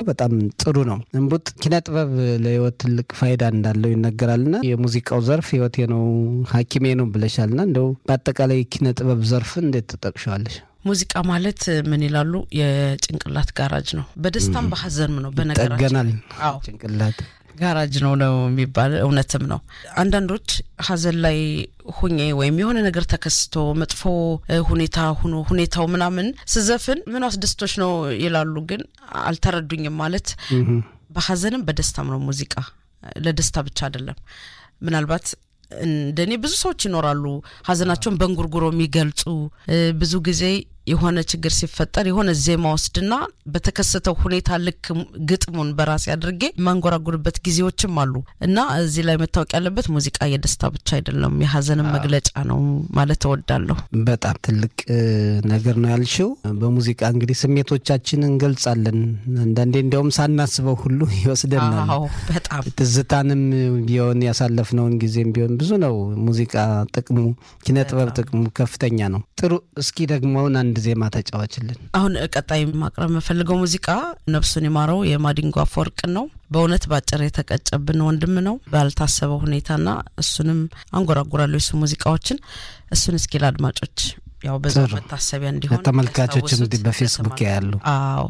በጣም ጥሩ ነው። እንቡጥ ኪነ ጥበብ ለህይወት ትልቅ ፋይዳ እንዳለው ይነገራልና የሙዚቃው ዘርፍ ህይወቴ ነው ሐኪሜ ነው ብለሻልና እንደው በአጠቃላይ ኪነ ጥበብ ዘርፍን እንዴት ትጠቅሸዋለሽ? ሙዚቃ ማለት ምን ይላሉ? የጭንቅላት ጋራጅ ነው። በደስታም በሀዘንም ነው። በነገራችን ይጠገናል አዎ ጭንቅላት ጋራጅ ነው ነው የሚባል እውነትም ነው። አንዳንዶች ሀዘን ላይ ሁኜ ወይም የሆነ ነገር ተከስቶ መጥፎ ሁኔታ ሁኖ ሁኔታው ምናምን ስዘፍን ምን አስደስቶች ነው ይላሉ። ግን አልተረዱኝም። ማለት በሀዘንም በደስታም ነው ሙዚቃ። ለደስታ ብቻ አይደለም። ምናልባት እንደኔ ብዙ ሰዎች ይኖራሉ ሀዘናቸውን በእንጉርጉሮ የሚገልጹ ብዙ ጊዜ የሆነ ችግር ሲፈጠር የሆነ ዜማ ወስድና በተከሰተው ሁኔታ ልክ ግጥሙን በራሴ አድርጌ የማንጎራጉርበት ጊዜዎችም አሉ እና እዚህ ላይ መታወቅ ያለበት ሙዚቃ የደስታ ብቻ አይደለም፣ የሀዘንም መግለጫ ነው ማለት እወዳለሁ። በጣም ትልቅ ነገር ነው ያልሽው። በሙዚቃ እንግዲህ ስሜቶቻችን እንገልጻለን። አንዳንዴ እንዲያውም ሳናስበው ሁሉ ይወስደናል። አዎ በጣም ትዝታንም ቢሆን ያሳለፍነውን ጊዜም ቢሆን ብዙ ነው ሙዚቃ ጥቅሙ፣ ኪነ ጥበብ ጥቅሙ ከፍተኛ ነው። ጥሩ እስኪ ደግሞ አሁን አንድ ዜማ ተጫዋችልን። አሁን ቀጣይ ማቅረብ የምፈልገው ሙዚቃ ነፍሱን የማረው የማዲንጎ አፈወርቅን ነው። በእውነት በአጭር የተቀጨብን ወንድም ነው ባልታሰበው ሁኔታና እሱንም አንጎራጉራለሁ የሱ ሙዚቃዎችን። እሱን እስኪ ለአድማጮች ያው በዛ መታሰቢያ እንዲሆን ተመልካቾችም ያስታውሱት በፌስቡክ ያሉ አዎ